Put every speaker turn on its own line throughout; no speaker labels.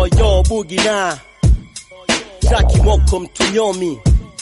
yo yo bugi na Jackie Moko mtunyomi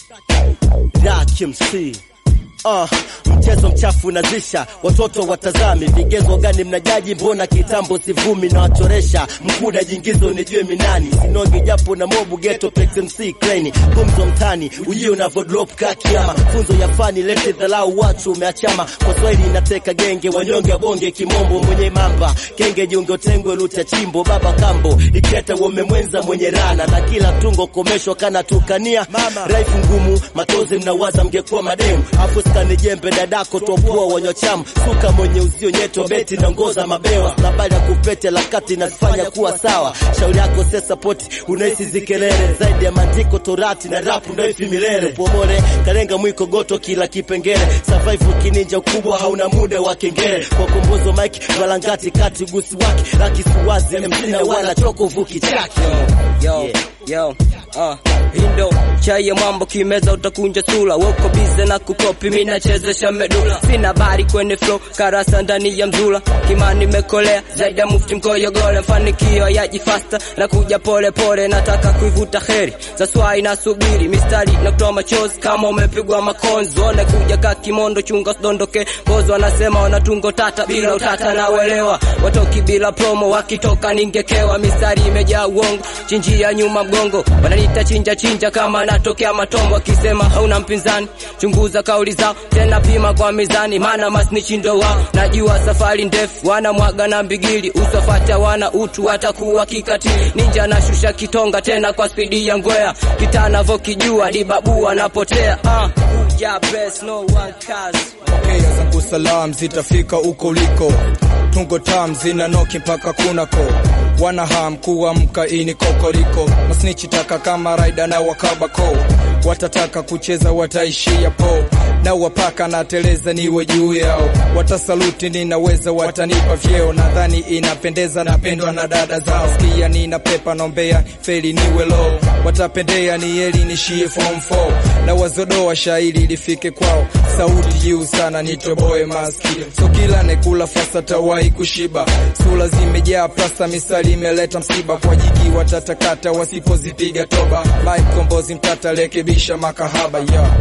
Rak MC Uh, mchezo mchafu unazisha watoto watazami, vigezo gani mnajaji? Mbona kitambo sivumi na wachoresha mkuda jingizo nijue minani sinogi japo na mobu geto Plex MC crane gumzo mtani ujio na vodrop kakiama funzo ya fani lete dhalau watu umeachama kwa Swahili inateka genge wanyonge bonge kimombo mwenye mamba kenge jiunge tengwe luta chimbo baba kambo iketa wamemwenza mwenye rana na kila tungo komeshwa kana tukania raifu ngumu matozi mnawaza mngekuwa mademu afu skani jembe dadako topua wanyochamu suka mwenye uzio nyeto beti na ngoza mabewa habari ya kupete la kati nazifanya kuwa sawa shauri yako se sapoti unaisi zikelele zaidi ya maandiko torati na rapu ndoifi milele pomole kalenga mwiko goto kila kipengele survive kininja ukubwa hauna muda wa kengele kwa kombozo mike balangati kati gusi wake laki suwazi mtina wala choko vuki chake
yo yo uh, hindo chai ya mambo kimeza utakunja sula woko bize na kukopi mi nachezesha medula sina bari kwenye flow karasa ndani ya mzula kimani mekolea zaidi ya mufti mkoyogole mfanikio yaji fasta na kuja pole pole nataka kuivuta heri za swai na subiri mistari na kutoa machozi kama umepigwa makonzi one kuja ka kimondo chunga sidondoke bozo wanasema wanatungo tata bila utata na uelewa watoki bila promo wakitoka ningekewa mistari imejaa uongo chinjia nyuma mgongo wananiita chinja chinja kama natokea matombo akisema hauna mpinzani chunguza kauli zao tena pima kwa mizani maana masnichindo wao najua safari ndefu wanamwaga na mbigili uswafata wana utu watakuwa kikatili ninja nashusha kitonga tena kwa spidi ya ngwea kitanavokijua dibabu anapotea uh, uja best, no one cares.
pokea zangu salam zitafika uko uliko tungo tam zina noki mpaka kunako wana ham kuamka ini kokoriko masnichi taka kama raida na wakabako watataka kucheza wataishia po na wapaka na teleza niwe juu yao watasaluti ninaweza watanipa vyeo nadhani inapendeza napendwa na dada zao skia nina pepa nombea feli niwe low watapendea ni eli nishie form 4 na wazodoa shairi lifike kwao sauti juu sana nitoboe maskio so kila nekula fasa tawai kushiba sura zimejaa plasta misali imeleta msiba kwa jiki watatakata wasipozipiga toba mai mkombozi mtata rekebisha makahaba yeah.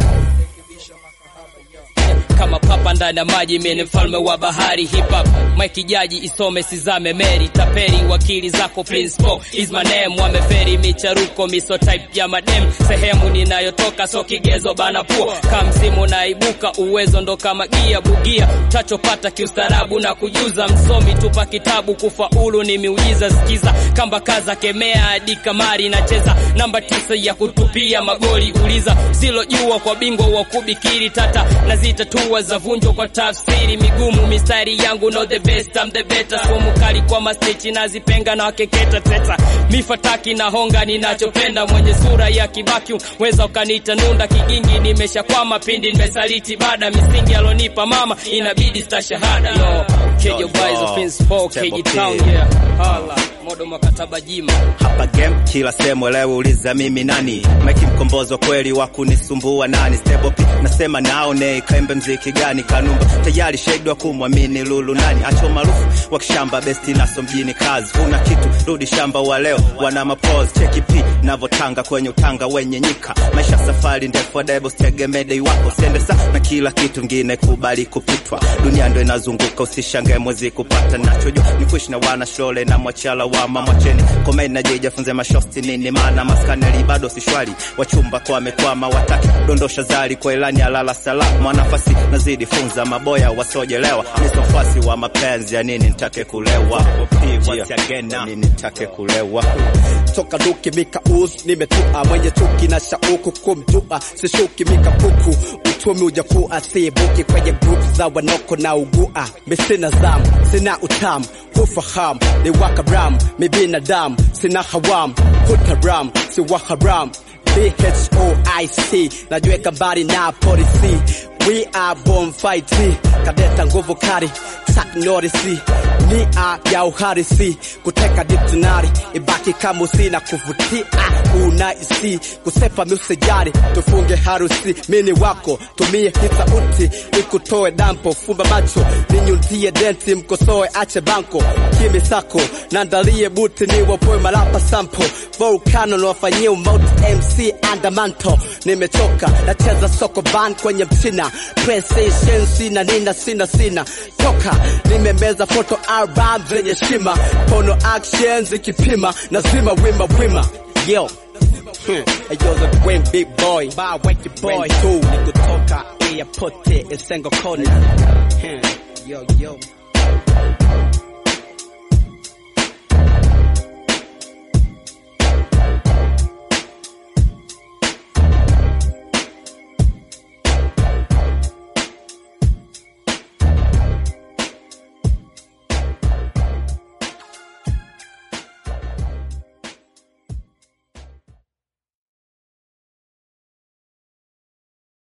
kama papa ndani ya maji mimi mfalme wa bahari hip hop Mike Jaji isome sizame Mary taperi wakili zako principal is my name wameferi micharuko miso type ya madem sehemu ninayotoka so kigezo bana pua kamsimu naibuka uwezo ndo kama gia bugia utachopata kiustarabu na kujuza msomi tupa kitabu kufaulu ni miujiza sikiza kamba kaza kemea hadi kamari nacheza namba tisa ya kutupia magoli uliza silojua kwa bingwa wa kubikiri tata na zitatua za vunjo kwa tafsiri migumu mistari yangu no the best I'm the better somo kali kwa mastechi nazipenga na wakeketa teta mifataki na honga ninachopenda mwenye sura ya kibaki weza ukaniita nunda kigingi nimeshakwama pindi nimesaliti bada misingi alonipa mama inabidi stashahada yo kejo boys of Innsbruck keji town yeah hala modo makataba jima
hapa game kila sehemu elewe uliza mimi nani meki mkombozo kweli wa kunisumbua nani stable P nasema naone kaembe mziki gani kanumba tayari shahidi wa kumwamini lulu nani acho maarufu wa kishamba besti naso mjini kazi una kitu rudi shamba wa leo wana mapose cheki P navotanga kwenye utanga wenye nyika maisha safari ndefu debo stegemede wako siende sa na kila kitu ngine kubali kupitwa dunia ndo inazunguka usishangae mwezi kupata nachojua ni kuishi na wana shole na mwachala wama mwacheni komeni na jeja funze mashosti nini maana maskaneli bado si shwari wachumba kwa wamekwama wataki dondosha zari kwa ilani alala salama mwanafasi nazidi funza maboya wasojelewa nisofasi wa mapenzi ya nini nitake kulewa Ya nini nitake kulewa
toka duki mika us nimetua mwenye chuki na shauku kumjua sishuki mika puku uchumi ujakuwa sibuki kwenye group za wanoko na ugua misina zamu sina utamu hufahamu ni wakaram mi binadamu sina hawam hutaram si waharam BHOIC najiweka mbali na polisi we are born fight kadeta nguvu kali tak norisi dunia ya uharisi kuteka dictionary ibaki kama usina kuvutia unaisi kusepa musejari tufunge harusi mini wako tumie hii sauti ikutoe dampo fumba macho ninyunzie denti mkosoe ache banko kimi sako nandalie buti ni wapoe malapa sampo volcano niwafanyie umauti mc andamanto nimechoka nacheza soko ban kwenye mchina PlayStation sina nina sina sina toka nimemeza photo album zenye shima pono action zikipima nazima wima wima yo Hmm. Hey, yo, the Wayne big boy, bye, wake your boy. Two, nikutoka airport, isengo kona. Hmm. Yo, yo.